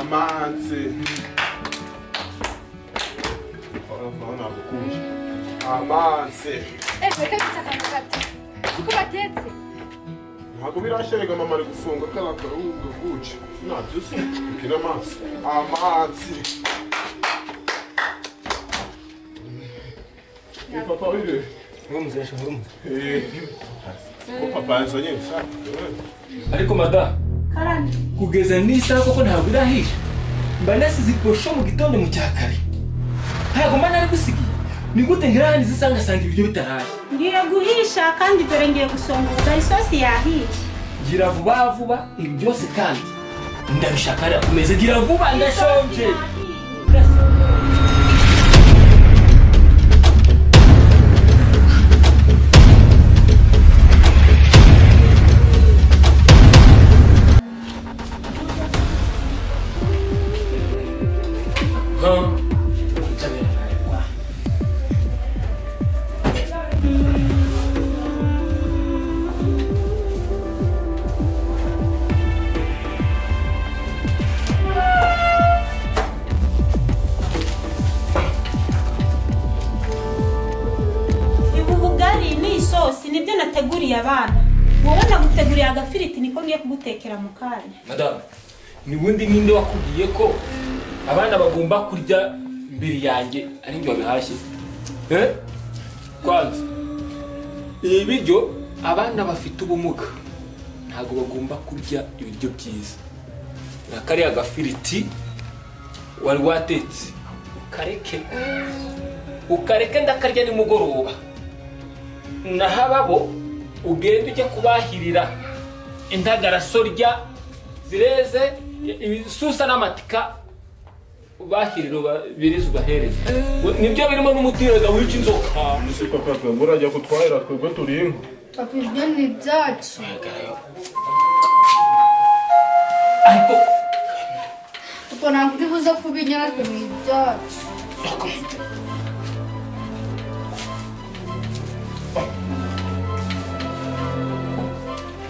amanzi urabona gukunje amanzi ejo reka bita akanyagati siko batetse ntabwo birashyirega mama ari gufunga kariya karungo guce ntabyo se bwira amazi amanzi Eh, papa wibe mwumvise mwumvise ko papa yazanye ishati ariko madamu karani kugeza n'isaha koko ntabwo irahisha mba nasize iposho mu gitondo mu cya kare ntabwo mba narigusigiye ni gute nkirarangiza isaha ngasanga ibiryo bitaraye ngiye guhisha kandi dore ngiye gusongora isosi yahiye gira vuba vuba ibi byose kandi ndabishakarira ku meza gira vuba ndashonje Ha? ibu bugari ni isosi nibyo nateguriye abana wowe naguteguriye agafiriti niko ngiye kugutekera mu kanya madamu ni ubundi ninde wakubwiye ko abana bagomba kurya mbere yanjye ari njye wabihashye Eh? kwanza ibi biryo abana bafite ubumuga ntabwo bagomba kurya ibiryo byiza na kariya gafiriti wari watetse ukareke ukareke ndakarya nimugoroba nahababo ugende ujya kubahirira indagara sorya zireze ibisusa n'amatika ubahirira ubirize ubahereze nibyo birimo n'umutirenga wica inzoka ese papa twebwe urajya kutwahira twebwe turi inka Papa, ibyo ni ibyacu. ariko Papa, ntabwo uri buze kubirya natwe ni ibyacu.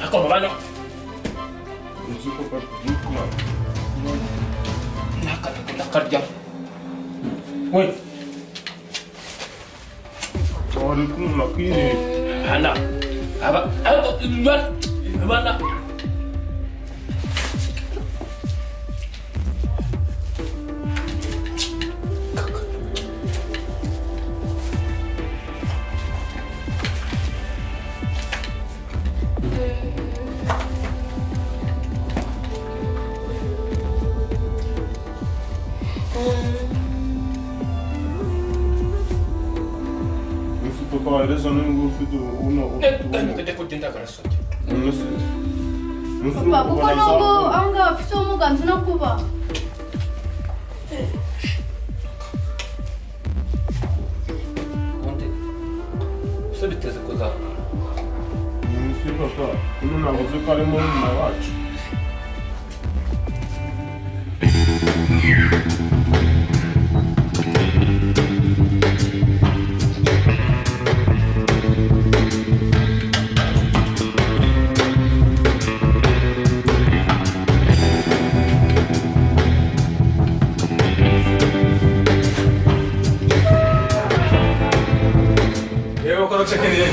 ariko mubano uzi ko papa turi kumara n'akantu ndakarya we twari kumva kwireba hana aba ariko ba- bana uzi papa wareza nubwo ufite uno ufite ubumuga ndajya kurya indagara sorya umunsi Papa, kuko nubwo aho ngaho bafite ubumuga nzi no kuba. ubundi ese biteze kuzamuka umunsi papa uno ntabwo uzi ko arimo nyuma wacu yewe kora ceke rero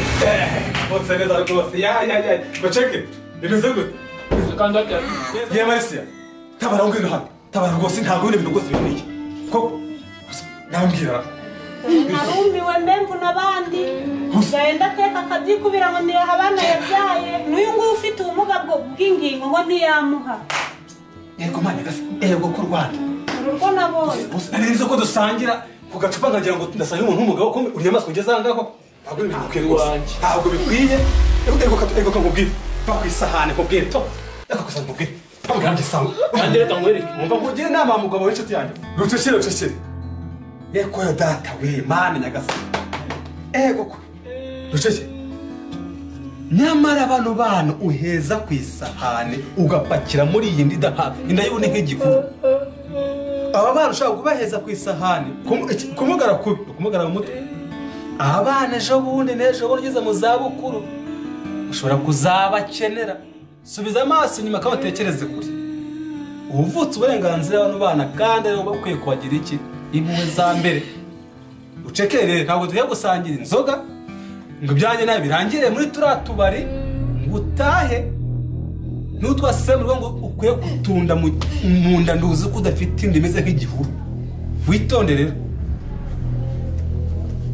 bose neza rwose ya ya ya ngo ceke bimeze gute kandi wabyara ye marisiya tabara ngwino hano tabara rwose ntabwo bino bintu rwose biboneye koko gusa nambwira narumiwe mbemvu n'abandi gahenda ateka akabyikubira ngo niyo abana yabyaye n'uyu nguyu ufite ubumuga bwo bw'ingingo ngo ntiyamuha yego mani gasi yego ku rwanda uru rwo nabonye gusa nari nzi ko dusangira ku gacupa nkagira ngo ndasange umuntu w'umugabo kumwe uriya maso ugeze aha ngaho ntabwo bino bintu bikwiye Iwanjye. rwose ntabwo bikwiye Ego- ego kato- ego kakubwire va ku isahane nkubwire to ego ku isahane nkubwire va ku isahane isahane kandi reka nkwereke umva nkugire inama wa mugabo w'inshuti yanjye rucecere rucecere yego yo data we mani nyagasani ego kwe rucecere nyamara bano bana uheza ku isahane ugapakira muri iyi ndida hafi ndayibona nk'igikuru aba bana ushobora kubaheza ku isahane kumu- iki- kumugara kubi kumugara mu mutwe aba bana ejo bundi n'ejo bundi ugeze mu zabukuru ushobora kuzabakenera subiza amaso inyuma kandi utekereze kure ubuvutse uburenganzira bano bana kandi aribo bakwiye kubagira iki impuhwe za mbere ucekere rero ntabwo tugiye gusangira inzoga ngo ibyanjye nawe birangire muri turiya tubari ngo utahe n'utwasise mu rugo ngo ukwiye kutunda mu- mu nda nduzi ko udafite inda imeze nk'igihuru witondere rero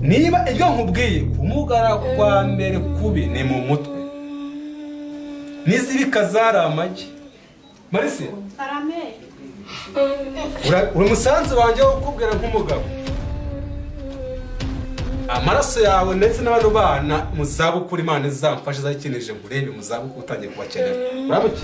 niba ibyo nkubwiye kumugara kwa mbere kubi ni mu mutwe n'izibi kazari amagi marisi karameri ura- uri umusanzu wanjye wo kukubwira nk'umugabo amaraso yawe ndetse n'abandi bana mu zabukuru imana izamfashe izakinije ngo urebe mu zabukuru utangiye kubakenera uramuke